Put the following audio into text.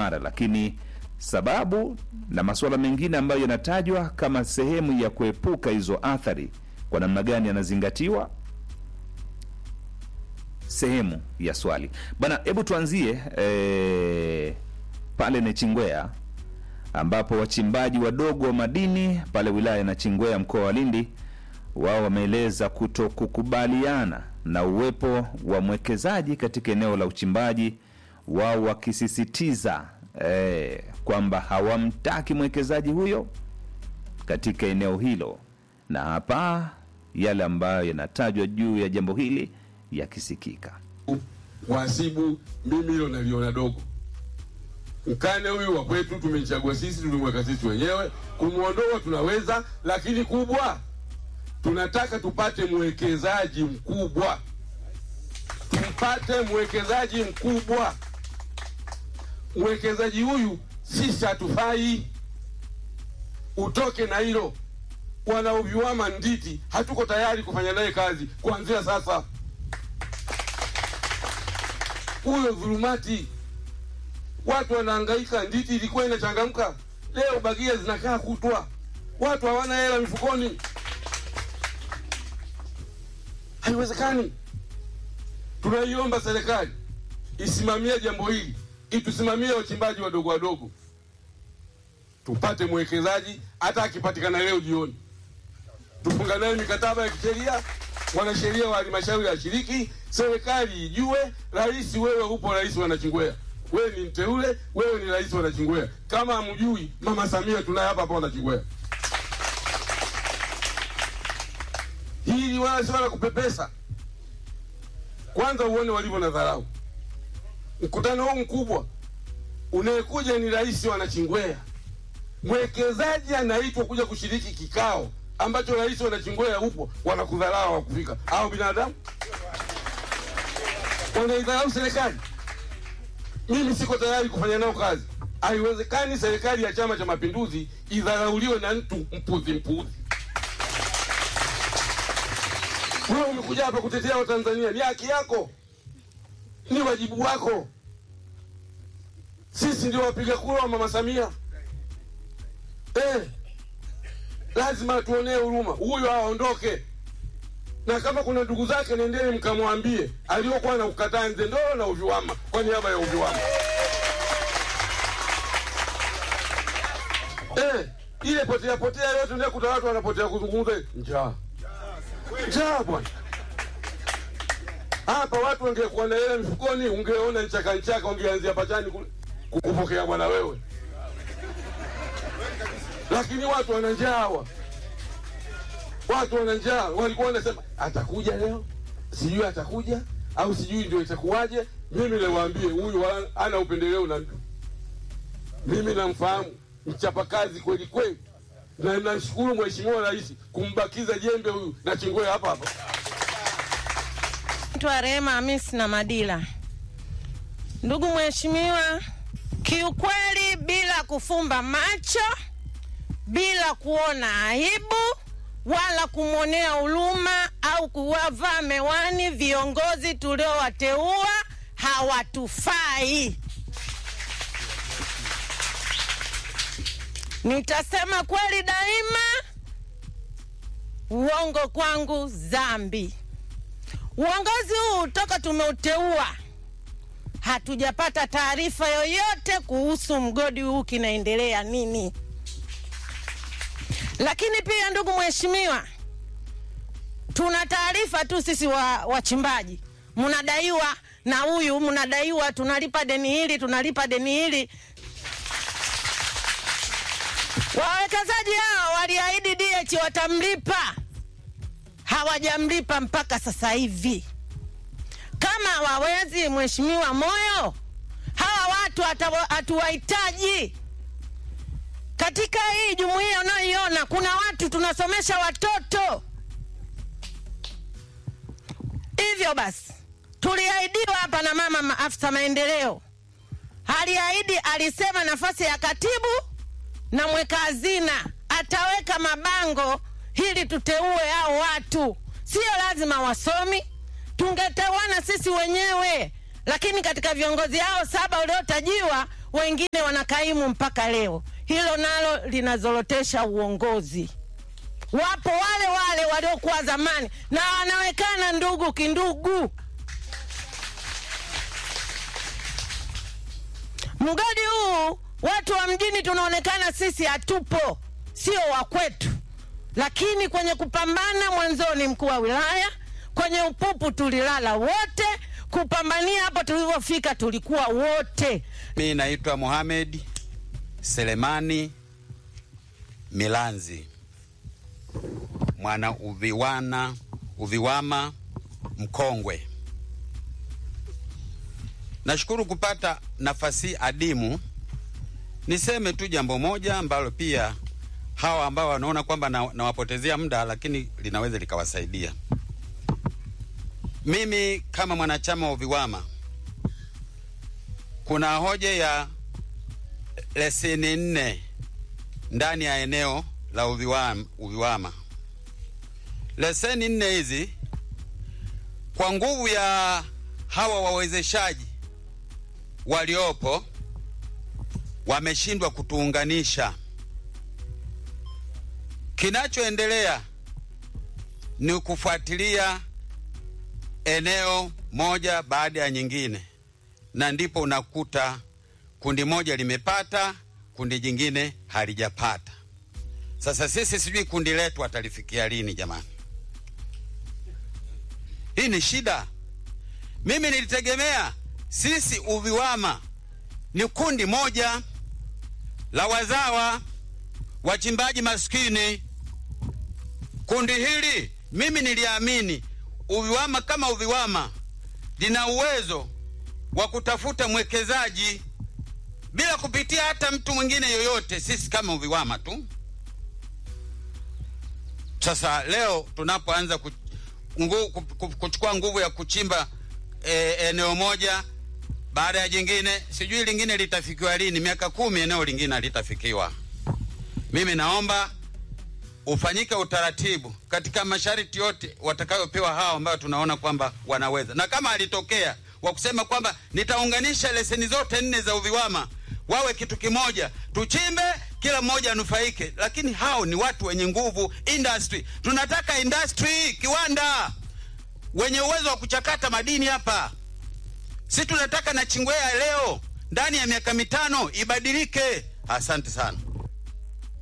mara, lakini sababu na masuala mengine ambayo yanatajwa kama sehemu ya kuepuka hizo athari, kwa namna gani yanazingatiwa? Sehemu ya swali bana. Hebu tuanzie eh, pale Nachingwea ambapo wachimbaji wadogo wa madini pale wilaya ya Nachingwea mkoa wa Lindi wao wameeleza kuto kukubaliana na uwepo wa mwekezaji katika eneo la uchimbaji, wao wakisisitiza eh, kwamba hawamtaki mwekezaji huyo katika eneo hilo, na hapa yale ambayo yanatajwa juu ya jambo hili yakisikika. Wasibu mimi hilo naliona dogo. Mkane huyu wa kwetu tumechagua sisi, tulimweka sisi wenyewe. Kumwondoa tunaweza, lakini kubwa tunataka tupate mwekezaji mkubwa, tumpate mwekezaji mkubwa. Mwekezaji huyu sisi hatufai, utoke na hilo. Wanaoviwama Nditi hatuko tayari kufanya naye kazi kuanzia sasa. Huyo dhulumati, watu wanahangaika. Nditi ilikuwa inachangamka, leo bagia zinakaa kutwa, watu hawana hela mifukoni. Haiwezekani. Tunaiomba serikali isimamie jambo hili, itusimamie wachimbaji wadogo wadogo, tupate mwekezaji. Hata akipatikana leo jioni, tufunga naye mikataba ya kisheria, wanasheria wa halmashauri ya shiriki, serikali ijue. Rais wewe upo, rais wa Nachingwea, wewe ni mteule, wewe ni rais wa Nachingwea. Kama hamjui, mama Samia tunaye hapa hapa Nachingwea. Hili wala si wala kupepesa. Kwanza uone walivyo na dharau. Mkutano huu mkubwa unayekuja ni rais wa Nachingwea, mwekezaji anaitwa kuja kushiriki kikao ambacho rais wa Nachingwea upo, wanakudharau wakufika. Au binadamu wanaidharau serikali. Mimi siko tayari kufanya nao kazi. Haiwezekani serikali ya Chama cha Mapinduzi idharauliwe na mtu mpuzi mpuzi. Wewe umekuja hapa kutetea Watanzania, ni haki yako, ni wajibu wako. Sisi ndio wapiga kura wa mama Samia eh, lazima tuonee huruma. Huyo aondoke, na kama kuna ndugu zake, nendeni mkamwambie aliokuwa na ukataa nze ndoo na uviwama kwa niaba ya uviwama eh, ile potea potea yote ndio kuta watu wanapotea kuzungumza njaa njaa bwana. Hapa watu wangekuwa na hela mfukoni, ungeona nchaka nchaka, ungeanzia pachani kule kukupokea bwana wewe, lakini watu wana njaa hawa, watu wana njaa. Walikuwa wanasema atakuja leo, sijui atakuja au sijui ndio itakuwaje. Mimi niwaambie, huyu ana upendeleo na mtu, mimi namfahamu, mchapakazi kweli kweli na nashukuru Mheshimiwa Rais kumbakiza jembe huyu Nachingwea hapa hapa. Naitwa Rehema Hamisi na Madila. Ndugu Mheshimiwa, kiukweli, bila kufumba macho, bila kuona aibu wala kumwonea huruma au kuwavaa mewani, viongozi tuliowateua hawatufai. Nitasema kweli daima, uongo kwangu dhambi. Uongozi huu toka tumeuteua hatujapata taarifa yoyote kuhusu mgodi huu kinaendelea nini. Lakini pia ndugu mheshimiwa, tuna taarifa tu sisi wa wachimbaji, mnadaiwa na huyu, mnadaiwa, tunalipa deni hili, tunalipa deni hili. Wawekezaji hao waliahidi DH watamlipa, hawajamlipa mpaka sasa hivi. Kama hawawezi, mheshimiwa Moyo, hawa watu hatuwahitaji katika hii jumuiya unayoiona. Kuna watu tunasomesha watoto. Hivyo basi, tuliahidiwa hapa na mama maafisa maendeleo, aliahidi, alisema nafasi ya katibu na mweka hazina ataweka mabango ili tuteue hao watu. Sio lazima wasomi, tungetewana sisi wenyewe, lakini katika viongozi hao saba waliotajiwa wengine wanakaimu mpaka leo. Hilo nalo linazorotesha uongozi. Wapo wale wale waliokuwa zamani na wanawekana ndugu kindugu. Mgodi huu watu wa mjini tunaonekana sisi hatupo, sio wa kwetu, lakini kwenye kupambana mwanzoni, mkuu wa wilaya, kwenye upupu tulilala wote, kupambania hapo tulivyofika tulikuwa wote. Mi naitwa Mohamed Selemani Milanzi, mwana uviwana uviwama mkongwe. Nashukuru kupata nafasi adimu. Niseme tu jambo moja ambalo pia hawa ambao wanaona kwamba na- nawapotezea muda, lakini linaweza likawasaidia. Mimi kama mwanachama wa UVIWAMA, kuna hoja ya leseni nne ndani ya eneo la UVIWAMA. UVIWAMA. Leseni nne hizi kwa nguvu ya hawa wawezeshaji waliopo wameshindwa kutuunganisha. Kinachoendelea ni kufuatilia eneo moja baada ya nyingine, na ndipo unakuta kundi moja limepata, kundi jingine halijapata. Sasa sisi sijui kundi letu atalifikia lini jamani? Hii ni shida. Mimi nilitegemea sisi UVIWAMA ni kundi moja la wazawa wachimbaji maskini. Kundi hili mimi niliamini UVIWAMA kama UVIWAMA lina uwezo wa kutafuta mwekezaji bila kupitia hata mtu mwingine yoyote, sisi kama UVIWAMA tu. Sasa leo tunapoanza ku, ngu, ku, ku, kuchukua nguvu ya kuchimba e, eneo moja baada ya jingine, sijui lingine litafikiwa lini. Miaka kumi eneo lingine halitafikiwa. Mimi naomba ufanyike utaratibu katika masharti yote watakayopewa hao ambao tunaona kwamba wanaweza, na kama alitokea wa kusema kwamba nitaunganisha leseni zote nne za UVIWAMA wawe kitu kimoja, tuchimbe, kila mmoja anufaike. Lakini hao ni watu wenye nguvu, industry. Tunataka industry, kiwanda wenye uwezo wa kuchakata madini hapa. Si tunataka na Chingwea leo ndani ya miaka mitano ibadilike. Asante sana.